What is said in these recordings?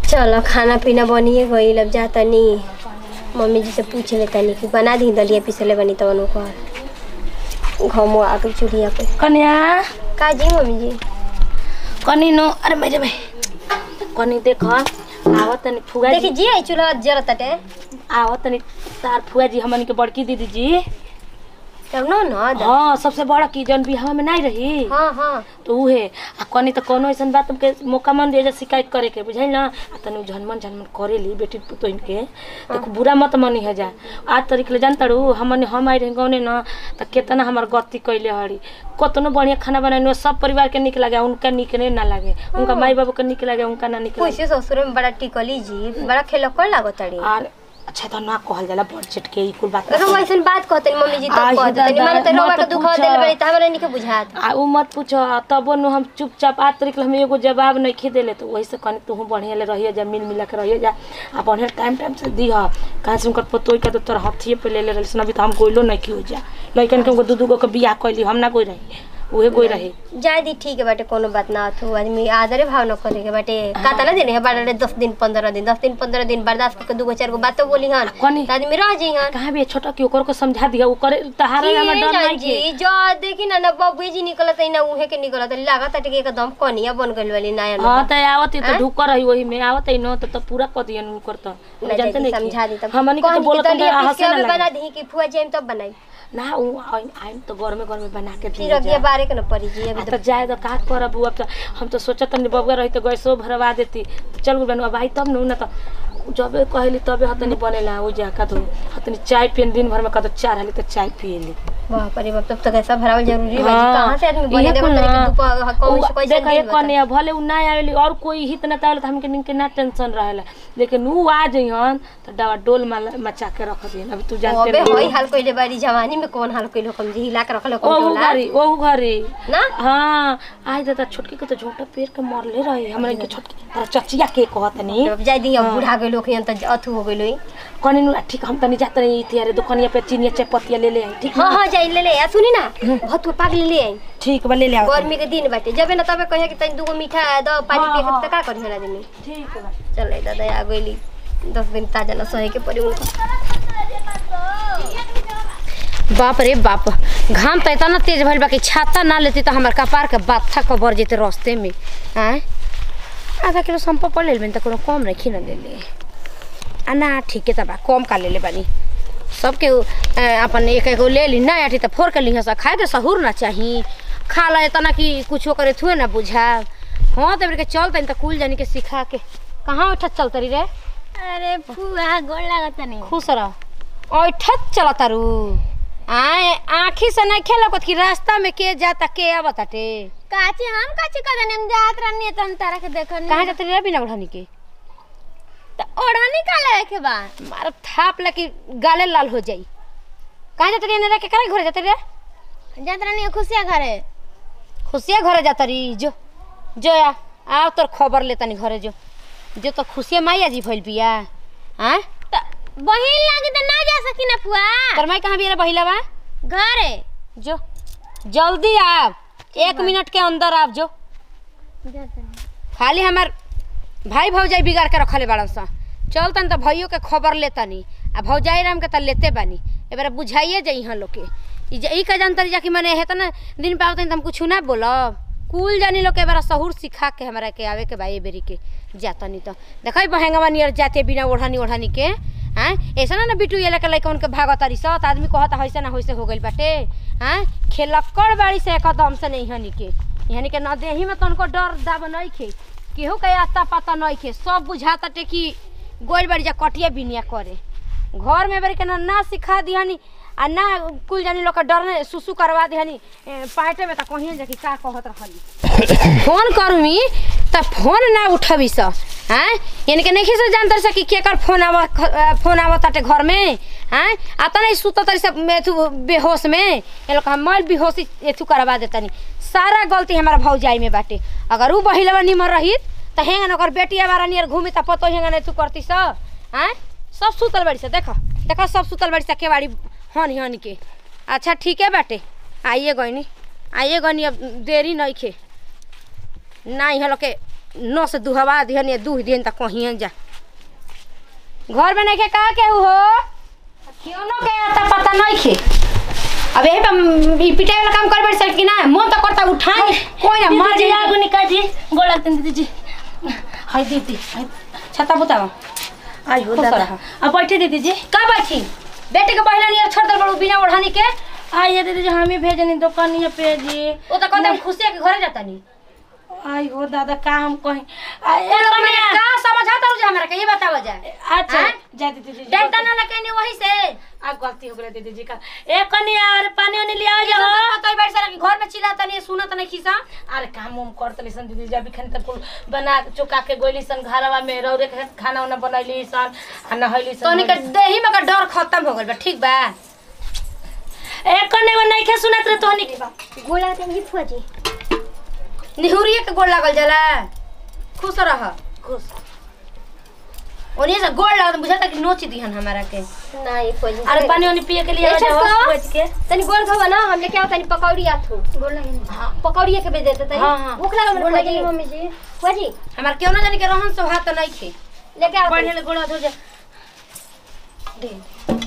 चलो खाना पीना बनिए गईल अब जा तनी मम्मी जी से पूछ ले तनी कि बना दी दलिया पिसले बनी तवन को घमो आके चूल्हिया पे कन्या का जी मम्मी जी कनी नो अरे मेरे भाई कनी देख आवत तनी फुगा देखी जी जी आई चूल्हा जरत तटे आवत तनी तार फुआ जी हमन के बड़की दीदी जी तब न न द- हाँ सबसे बड़ा की जन बिहाव में नहीं रही हाँ हाँ तो उहे आ कनी तो कोनो ऐसन बात तुमके मौका मन दे जा शिकायत करे के बुझाई ना आ तनु झनमन झनमन करे ली बेटी पुतोइन के तो बुरा मत मनी है जा आज तरीक ले जानता रू हमन हम आई रहे गौने ना तो केतना हमार गति कैले हड़ी कतनो बढ़िया खाना बनाने सब परिवार के निक लगे उनका निक नहीं ना लगे उनका माई बाबू के निक लगे उनका ना निक लगे कैसे ससुर में बड़ा टिकली जी बड़ा खेलकर लागो तड़ी और अच्छा तो ना कहल जाला बजट के ई कुल बात अरे वैसन बात कहते मम्मी जी तब आई कहते तनी दादा, माने तो रोवा मत के दुखा पूछा। देले बड़ी त हमरा नहीं के बुझात आ उ मत पूछो तबो नु हम चुपचाप आज तरीक ले हम एगो जवाब नहीं खी देले तो वही से कनी तू बढ़िया ले रहिए जा मिल मिला के रहिए जा आ बढ़िया टाइम टाइम से दी हा कहाँ से उनकर पतोई का तो तोर हाथिए पे ले ले रही अभी तो हम कोइलो नहीं की हो जा लइकन के उनको दू दू गो के बियाह कैली हम ना कोई रही उहे कोई रही जाय दी ठीक है बाटे कोनो बात ना थू आदमी आदरे भाव न करे के बाटे काता ना देने है बाटे दस दिन पंद्रह दिन दस दिन पंद्रह दिन बर्दाश्त करके दूगो चार गो बातो बोली हन कनी त आदमी रह जी हन कहाँ भी है छोटा की ओकर को समझा दिया ओकर तहारा ना डर नहीं जी के जो देखी ना ना बबुए जी निकलत है ना उहे के निकलत है लागत है कि एकदम कनिया बन गइल वाली नया हाँ तो आवत ही तो ढुक रही वही में आवत ही न तो, तो पूरा कर दियन उनकर तो ना जानते जाती नहीं समझा दी तब हमनी के तो बोलत दलिया ना पीस के हंसे अभी ना बना लगे दी कि फुआ जाइम तब बनाई ना उ आइम तो घर में घर में बना के फिर दिया अगिया बारे के न पड़ी जी आ अभी तो जाए तो का करब अब तो हम तो सोचत नहीं बबुआ रही तो गैसो भरवा देती तो चल गई अब आई तब न तो जबे कहली तबे हतनी बनेला उ जा का तो हतनी चाय पियन दिन भर में का तो चार हाली तो चाय पियली बाप रे बाप तब तक ऐसा भरावल जरूरी है हाँ। कहां से आदमी बने इहे देखो कुल तरीके ना। दुपा कौन से उ- कैसे देखा ये कने भले उ ना आवेली और कोई हित ना तावले तो हमके निके ना टेंशन रहेला लेकिन उ आ जइहन तो डवा डोल माल- मचा के रख दिहन अभी तू जानते अबे नहीं होई हाल कइले बारी जवानी में कौन हाल कइलो कम जी हिला के रखलो कम ओहू टोला घरी ओहू घरी ना हाँ आज दादा छोटकी के तो झोटा पेड़ के मरले रही हमरे के छोटकी तारा चचिया के कहत नहीं अब जाय दी अब बूढ़ा गइलो खियन त अथु हो गइलो कनी नु ठीक हम तनी जात रही तियारे दुकानिया पे चीनिया चाय पत्तिया ले ले आई ठीक हां हां जाई ले ले आ सुनी ना भतुआ पाग ले ले आई ठीक बा ले ले आओ गर्मी के दिन बाटे जबे ना तबे कहे कि तनी दूगो मीठा द पानी हाँ, पिए के हाँ। त का करी हन आदमी ठीक बा चल रे दादा आ गइली दस दिन ताजा ना सहे के पड़ी उनको बाप रे बाप घाम तो इतना तेज भइल बा कि छाता ना लेती तो हमार कपार के बाथा कबर जेते रास्ते में हैं आधा किलो संपा पड़ लेल त कोनो कम नहीं ना ले ले आ ना ठीके त बा कम का ले ले बानी सबके अ, अपन एक एगो ले ली ना आटी त फोड़ के ली हस खाए के सहूर ना चाही खा ला इतना कि कुछो करे थुए ना बुझा हाँ तब के चल तनी त कुल जानी के सिखा के कहाँ उठत चल तरी रे अरे फुआ गोड़ लागत नहीं खुश रह ऐठत चल तारू आए आँखी से नहीं खेलक कि रास्ता में के जाता के आवत टे काची हम काची कदन हम जात रहनी त हम तारा के देखनी कहाँ जाते रे बिना बढ़ानी के त ओढ़नी का ले के बा मारो थाप लगी गाले लाल हो जाई कहाँ जाते रे नेरा के करे घरे जाते रे जात रहनी खुशिया घरे खुशिया घरे जाता री जो जो या आओ तोर खबर ले तनी घरे जो जो तो खुशिया माई जी भइल बिया हाँ त बहिन लागी त ना जा सकी ना फुआ तोर माई कहाँ बिया रे बहिला बा घरे जो जल्दी आप एक मिनट के अंदर आप जो खाली हमार भाई भौजाई बिगाड़ के रखले बाड़न सा चल तन तो भैयो के खबर लेतनी आ भौजाई राम के त लेते बानी एबार बुझाइए जाइ हाँ लोग के ई जे- ई का जानतरी जा कि मने हेत ना दिन पे आवतनी त हम कुछ ना बोलब कुल जानी लोग के एबार सहूर सिखा के हमरा के आवे के बा ए बेरी के जातनी तो देखै बहेंगवा नियर जाते बिना ओढ़नी ओढ़नी के हाँ ऐसा ना ना बिटू ये लेके लइकन के भागत तारी सत आदमी कहता हैसे ना होइसे हो गइल बाटे हाँ खेलक्कड़ बाड़ी से एकदम से नहीं हनी के यानी के न देही में तनको डर दाब नहीं खे केहू के आता पता नहीं खे सब बुझाता टे कि गोइल बाड़ी जा कटिया बिनिया करे घर में बेरी के ना ना सिखा दिहनी आ ना कुल जानी लोग के डर सुसु करवा दिहनी ए, पाइटे में त कहीं जा कि का कहत रहली फोन करूमी त फोन ना उठबी स हाँ यानी कि नहीं से जानतर से कि केकर फोन आवा फोन आवत ताटे घर में हाँ आता नहीं सुत तरी सब मेथु बेहोश में ये लोग हम मैल बेहोशी एथु करवा देतनी सारा गलती हमारा भौजाई में बाटे अगर ऊ बहिलवा निमर रही त हेंगन ओकर बेटिया बारा नियर घूमी त पतो हेंगन एथु करती स हाँ सब सुतल बाड़ी से देखो देखो सब सुतल बाड़ी से केवाड़ी हन हन के अच्छा ठीक है बाटे आइए गईनी आइए गईनी अब देरी नहीं खे ना यहाँ लोग के नौ से दुहवा दिहन या दूह दिहन तक कहीं जा घर में नहीं के का के हो क्यों न के आता पता नहीं खे अब यही पे ई पिटाई वाला काम कर बैठ सक कि ना मन तो करता उठाए कोई ना मार दीदी जी जाए आगो निका जी गोड़ लगते दीदी जी हाय दीदी हाय छता बुतावा आई हो खुश दादा रहा। अब बैठे दीदी जी का बैठी बेटे के बहिला नियर छोड़ दे बड़ू बिना ओढ़ानी के आइए दीदी जी हमें भेजनी दुकानिया पे जी वो तो कहते हम खुशी के घरे जाता नहीं आई हो दादा का हम कहीं आ, ए, तो मैंने कन्या। का समझाता हूँ हमरा के ये बतावा जाए अच्छा हाँ? जा दीदी जी डंडा ना लगे नहीं वही से आ गलती हो गई दीदी जी का ए कन्या अरे पानी वानी ले आओ ये जाओ तो पता ही बैठ सारा कि घर में चिल्लाता नहीं सुनत नहीं खिसा अरे काम उम करत सन दीदी जब खन तक कुल बना के चुका के गोली सन घरवा में रौरे के खाना उना बनैली सन आ नहैली सन तोनी के देही में का डर खत्म हो गइल बा ठीक बा ए कन्या वो नहीं खे सुनत रे तोहनी गोला ते जी फुआ जी निहुरिए के गोड़ लागल जाला खुश रह खुश ओनिए से गोड़ लागल बुझाता कि नोच दिहन हमारा के नहीं फुआ जी अरे पानी वानी पिए के लिए ए, आ जाओ छोटका। बैठ के तनी गोल धोवा ना हम लेके आओ तनी पकौड़ी आथू गोल लगे हाँ पकौड़ी के भेज देते तनी हाँ, हाँ। भूख लागल गोड़ फुआ लगी। जी मम्मी जी फुआ जी हमार क्यों ना जानी के रहन स्वभाव तो नहीं खे लेके आओ बढ़िया तनी। ले गोड़ धो जा दे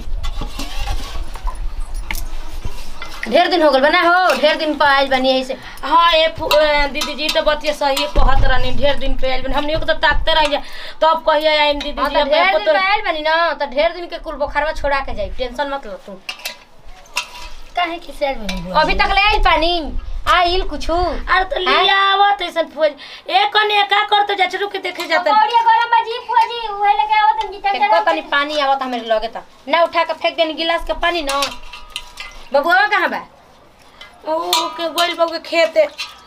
ढेर दिन हो गल बना हो ढेर दिन पर आइल बनी यही से हाँ ए फु- ए, दीदी जी तो बतिया सही कहत रहनी ढेर दिन पे आइल बनी हमनी को तो ताकते रह जा तब कहिए आइम दीदी हाँ जी तो अब ढेर आपको दिन तो पर आइल बनी ना तो ढेर दिन के कुल बुखारवा छोड़ा के जाई टेंशन मत लो तू काहे किसे आइल बनी अभी तक ले आइल पानी आइल कुछ अरे तो लिया आवत ऐसन फौज ए कने का करते जा रुक के देखे जाता पकौड़ी गरम बाजी फुआ जी उहे लेके आओ तनी जी फेंको तनी पानी आवत हमारे लगे त ना उठा के फेंक देनी गिलास के पानी ना बबुआ कहाँ बा ओ के गोल बाबू के खेते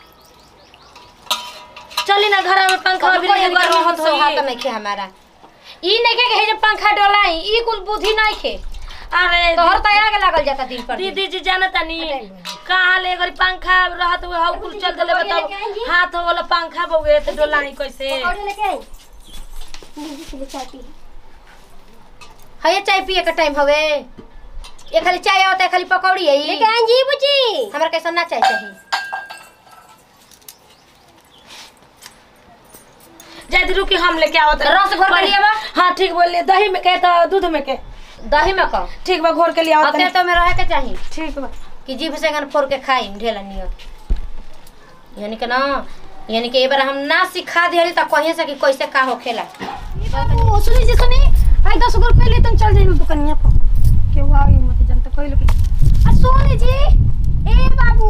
चली ना घर में पंखा कभी भी कोई लगे एगो गर्मी रहत होत हाथ नहीं खे हमारा ई नहीं के हे जे पंखा डोलाई ई कुल बुद्धि नहीं खे अरे तोहर त आगे लागल जाता दिन पर दिन। दीदी जी जाना तानी कहाँ ले गरी पंखा रहत हुए हाउ कुल चल देले बताओ हाथ वाला पंखा बउए तो डोलाई कैसे पकौड़ी लेके आई दीदी से चाय पी है चाय पिए के टाइम हवे ये खाली चाय आवता है खाली पकौड़ी है लेके आई जी बुची हमरा कैसा ना चाय चाहिए जल्दी रुकी हम लेके आवत रस घोर के लिए बा? हाँ ठीक बोलिए दही में के तो दूध में के दही में कहो ठीक बा घोर के लिए आवत अते तो में रहे के चाहिए ठीक बा कि जीभ से गन फोड़ के खाई ढेला नियर यानी कि ना यानी कि एक बार हम ना सिखा दिहली त कहीं से कि कैसे का होखेला ओ सुनी जी सुनी आई दस गो रुपये ले तुम चल जाइए दुकनिया पर केहू आई मत जानते कोई लोग आ सोनी जी ए बाबू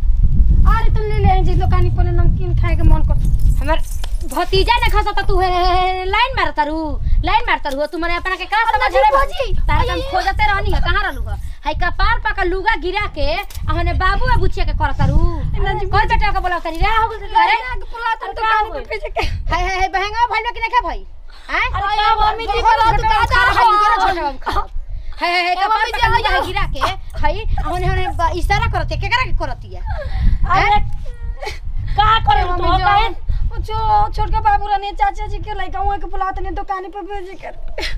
अरे तुम ले ले जी दुकानी पर नमकीन खाए के मन कर हमर भतीजा ने खसा तू है लाइन मारता रू लाइन मारता रू तू मने अपना के का समझ जी, रे भौजी। तारा हम खोजते रहनी है कहां रहलू है हाय कपार पका लुगा गिरा के आहने बाबू आ बुचिया के करता रू कोई बेटा के बोला तनी रे हो गल करे पुलाता दुकान पर भेज के हाय हाय हाय बहंगा भइलो कि नहीं भाई हैं अरे का मम्मी जी बहुत बोला छोटा तो का खा खा रहा है, छोटा बाबू खा। हाय हाय हाय कपार पका लुगा गिरा के हाय आहने आहने इशारा करते केकरा के करती है अरे का करे तू मम्मी काहे जान वो जो छोटका बाबू रहने चाचा जी के लइका हुआ के बुलाते ने दुकानी पर भेज कर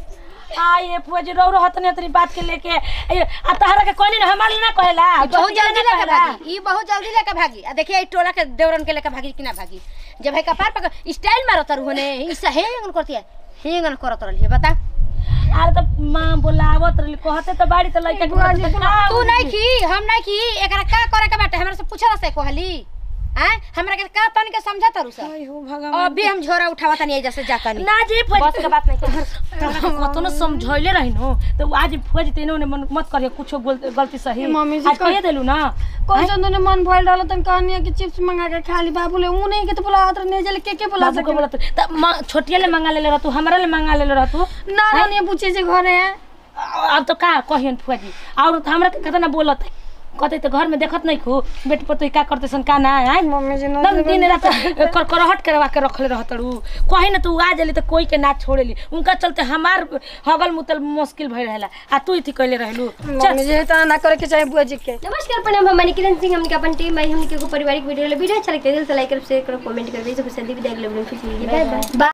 हाँ ये फुआ जी रो रहत ने तेरी बात के लेके ए, आ तहरा के कोनी ना हमारे ना कहेला ई बहुत छोटी जल्दी ना लेके कहेला। भागी ई बहुत जल्दी लेके भागी आ देखिए ई टोला के देवरन के लेके भागी कि ना भागी जब है कपार पक स्टाइल मारत रहू ने ई हेंगन करती है हेंगन करत रहली है बता अरे तो माँ बोलावत रही कहते तो बाड़ी तो लइका के कहते तो का तू नहीं की हम नहीं की एकरा का करे के बाटे हमरा से पूछला से कहली हैं हमरा के का तनी के समझा तारू से आई हो भगवान अभी हम झोरा उठावा तनी एजा से जाता नहीं ना जी फुआ बस के बात नहीं कर कतो न समझैले रही नो तो आज फुआ जी तेने मन मत करिए कुछो बोल- गलती सही मम्मी जी आज कह- कह देलू ना कौन सा तूने मन भइल रहल तन कहनी है कि चिप्स मंगा के खा ली बाबू ले ऊ नहीं के तो बुलावत रहने जले के के बुला बाबू को सके बोलत त म- छोटिया ले मंगा ले रहतू हमरा ले मंगा ले रहतू ना रहने पूछे जे घरे है अब तो का कहियन फुआ जी और तो हमरा के कतना बोलत है कहते तो घर में देखत नहीं खू बेट पर तो का करते सन का ना है मम्मी जी ना दम दिन रात कर करहट करवा के रखले रहतड़ू कहीं ना तू आ जली तो कोई के ना छोड़ेली उनका चलते हमार हगल मुतल मुश्किल भई रहेला आ तू इथी कहले रहलू मम्मी जी तो ना करे के चाहे बुआ जी के नमस्कार प्रणाम हम मनी किरण सिंह हमके अपन टीम भाई हमके को पारिवारिक वीडियो ले वीडियो अच्छा लगता है दिल से लाइक करो शेयर करो कमेंट करो सबसे जल्दी विदाई के लिए बाय बाय